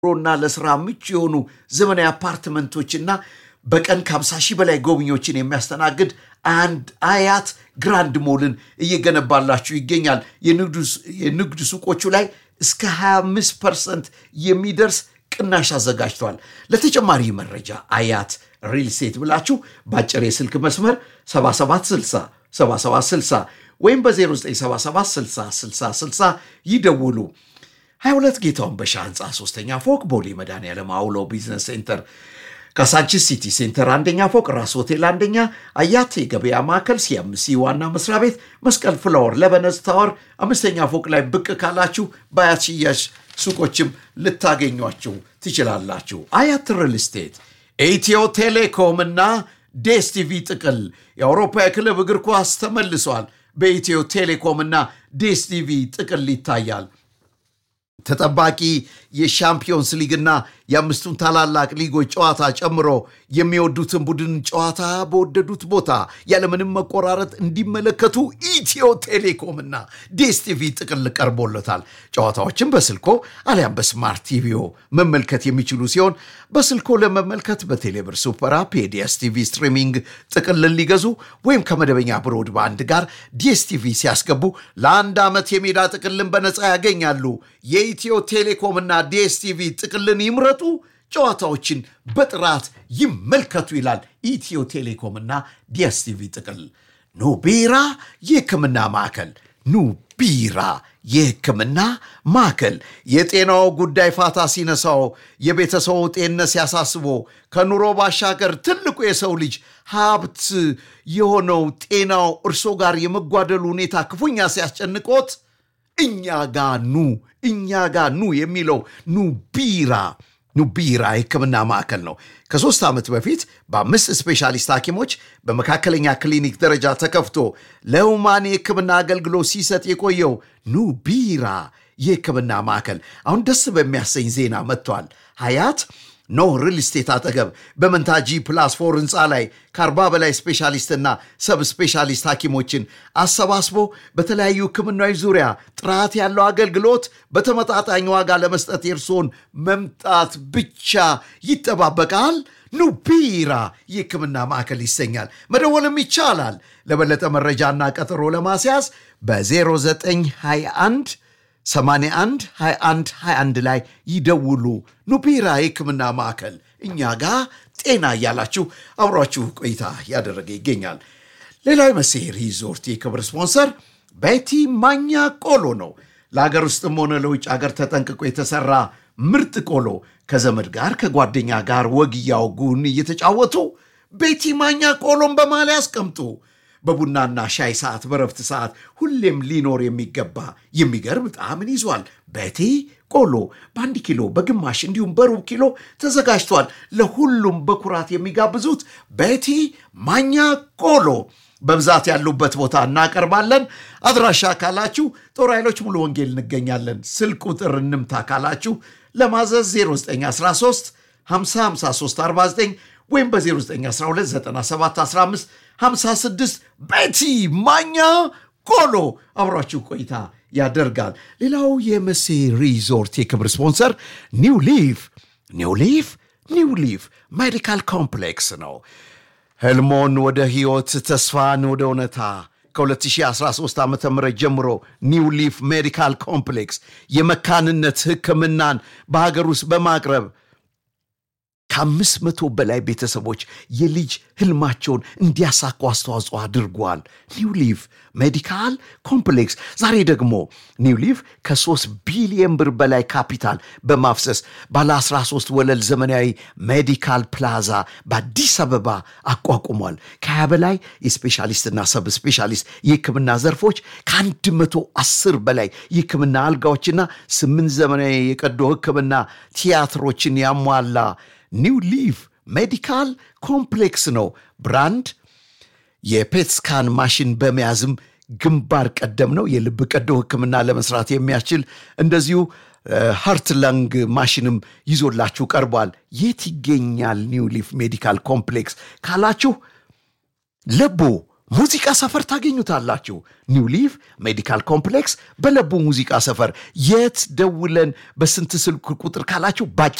ሮና ለስራ ምቹ የሆኑ ዘመናዊ አፓርትመንቶችና በቀን ከ50 ሺህ በላይ ጎብኚዎችን የሚያስተናግድ አንድ አያት ግራንድ ሞልን እየገነባላችሁ ይገኛል። የንግድ ሱቆቹ ላይ እስከ 25 ፐርሰንት የሚደርስ ቅናሽ አዘጋጅተዋል። ለተጨማሪ መረጃ አያት ሪል ስቴት ብላችሁ በአጭር የስልክ መስመር 7760 7760 ወይም በ0977606060 ይደውሉ። 22 ጌታውን በሻ ህንፃ ሶስተኛ ፎቅ ቦሌ መድኃኔዓለም አውሎ ቢዝነስ ሴንተር ካሳንቺስ ሲቲ ሴንተር አንደኛ ፎቅ ራስ ሆቴል አንደኛ አያት የገበያ ማዕከል ሲያምሲ ዋና መስሪያ ቤት መስቀል ፍላወር ለበነዝ ታወር አምስተኛ ፎቅ ላይ ብቅ ካላችሁ በአያት ሽያጭ ሱቆችም ልታገኟችሁ ትችላላችሁ። አያት ሪል ስቴት ኢትዮ ቴሌኮም እና ዴስቲቪ ጥቅል የአውሮፓ የክለብ እግር ኳስ ተመልሷል። በኢትዮ ቴሌኮም እና ዴስቲቪ ጥቅል ይታያል። ተጠባቂ የሻምፒዮንስ ሊግና የአምስቱን ታላላቅ ሊጎች ጨዋታ ጨምሮ የሚወዱትን ቡድን ጨዋታ በወደዱት ቦታ ያለምንም መቆራረጥ እንዲመለከቱ ኢትዮ ቴሌኮምና ዴስቲቪ ጥቅል ቀርቦለታል። ጨዋታዎችን በስልኮ አሊያም በስማርት ቲቪዮ መመልከት የሚችሉ ሲሆን በስልኮ ለመመልከት በቴሌብር ሱፐር አፕ የዲኤስቲቪ ስትሪሚንግ ጥቅልን ሊገዙ ወይም ከመደበኛ ብሮድባንድ ጋር ዲኤስቲቪ ሲያስገቡ ለአንድ ዓመት የሜዳ ጥቅልን በነፃ ያገኛሉ። የኢትዮ ቴሌኮምና ዲኤስቲቪ ጥቅልን ይምረጡ፣ ጨዋታዎችን በጥራት ይመልከቱ ይላል ኢትዮ ቴሌኮምና ዲኤስቲቪ ጥቅል። ኑቢራ የሕክምና ማዕከል ኑቢራ የሕክምና ማዕከል የጤናው ጉዳይ ፋታ ሲነሳው፣ የቤተሰቡ ጤንነት ሲያሳስቦ፣ ከኑሮ ባሻገር ትልቁ የሰው ልጅ ሀብት የሆነው ጤናው እርሶ ጋር የመጓደሉ ሁኔታ ክፉኛ ሲያስጨንቆት እኛ ጋ ኑ እኛ ጋ ኑ የሚለው ኑቢራ ኑቢራ የሕክምና ማዕከል ነው። ከሶስት ዓመት በፊት በአምስት ስፔሻሊስት ሐኪሞች በመካከለኛ ክሊኒክ ደረጃ ተከፍቶ ለሁማን የሕክምና አገልግሎት ሲሰጥ የቆየው ኑቢራ የሕክምና ማዕከል አሁን ደስ በሚያሰኝ ዜና መጥቷል። ሀያት ኖ ሪል ስቴት አጠገብ በመንታጂ ፕላስ ፎር ህንፃ ላይ ከአርባ በላይ ስፔሻሊስትና ሰብ ስፔሻሊስት ሐኪሞችን አሰባስቦ በተለያዩ ሕክምናዊ ዙሪያ ጥራት ያለው አገልግሎት በተመጣጣኝ ዋጋ ለመስጠት የእርስዎን መምጣት ብቻ ይጠባበቃል። ኑቢራ የሕክምና ማዕከል ይሰኛል። መደወልም ይቻላል። ለበለጠ መረጃና ቀጠሮ ለማስያዝ በ0921 81 21 21 ላይ ይደውሉ። ኑቢራ የሕክምና ማዕከል እኛ ጋር ጤና እያላችሁ አብሯችሁ ቆይታ ያደረገ ይገኛል። ሌላው የመሴ ሪዞርት የክብር ስፖንሰር ቤቲ ማኛ ቆሎ ነው። ለሀገር ውስጥም ሆነ ለውጭ ሀገር ተጠንቅቆ የተሰራ ምርጥ ቆሎ ከዘመድ ጋር ከጓደኛ ጋር ወግ እያወጉን እየተጫወቱ ቤቲ ማኛ ቆሎን በማሊያ ያስቀምጡ። በቡናና ሻይ ሰዓት፣ በረፍት ሰዓት ሁሌም ሊኖር የሚገባ የሚገርም ጣዕምን ይዟል። ቤቲ ቆሎ በአንድ ኪሎ በግማሽ እንዲሁም በሩብ ኪሎ ተዘጋጅቷል። ለሁሉም በኩራት የሚጋብዙት ቤቲ ማኛ ቆሎ በብዛት ያሉበት ቦታ እናቀርባለን። አድራሻ ካላችሁ ጦር ኃይሎች ሙሉ ወንጌል እንገኛለን። ስልክ ቁጥር እንምታ ካላችሁ ለማዘዝ 0913 505349 ወይም በ09129715 56 ቤቲ ማኛ ቆሎ አብሯችሁ ቆይታ ያደርጋል። ሌላው የመሴ ሪዞርት የክብር ስፖንሰር ኒው ሊፍ ኒው ሊፍ ኒው ሊፍ ሜዲካል ኮምፕሌክስ ነው። ህልሞን ወደ ህይወት፣ ተስፋን ወደ እውነታ ከ2013 ዓ ም ጀምሮ ኒው ሊፍ ሜዲካል ኮምፕሌክስ የመካንነት ሕክምናን በሀገር ውስጥ በማቅረብ ከአምስት መቶ በላይ ቤተሰቦች የልጅ ህልማቸውን እንዲያሳኩ አስተዋጽኦ አድርጓል። ኒው ሊፍ ሜዲካል ኮምፕሌክስ ዛሬ ደግሞ ኒው ሊፍ ከ3 ቢሊየን ብር በላይ ካፒታል በማፍሰስ ባለ 13 ወለል ዘመናዊ ሜዲካል ፕላዛ በአዲስ አበባ አቋቁሟል። ከ20 በላይ የስፔሻሊስትና ሰብ ስፔሻሊስት የህክምና ዘርፎች ከ110 በላይ የህክምና አልጋዎችና ስምንት ዘመናዊ የቀዶ ህክምና ቲያትሮችን ያሟላ ኒው ሊፍ ሜዲካል ኮምፕሌክስ ነው። ብራንድ የፔትስካን ማሽን በመያዝም ግንባር ቀደም ነው። የልብ ቀዶ ህክምና ለመስራት የሚያስችል እንደዚሁ ሃርት ለንግ ማሽንም ይዞላችሁ ቀርቧል። የት ይገኛል ኒው ሊፍ ሜዲካል ኮምፕሌክስ ካላችሁ ለቡ ሙዚቃ ሰፈር ታገኙታላችሁ። ኒው ሊቭ ሜዲካል ኮምፕሌክስ በለቡ ሙዚቃ ሰፈር። የት ደውለን በስንት ስልክ ቁጥር ካላችሁ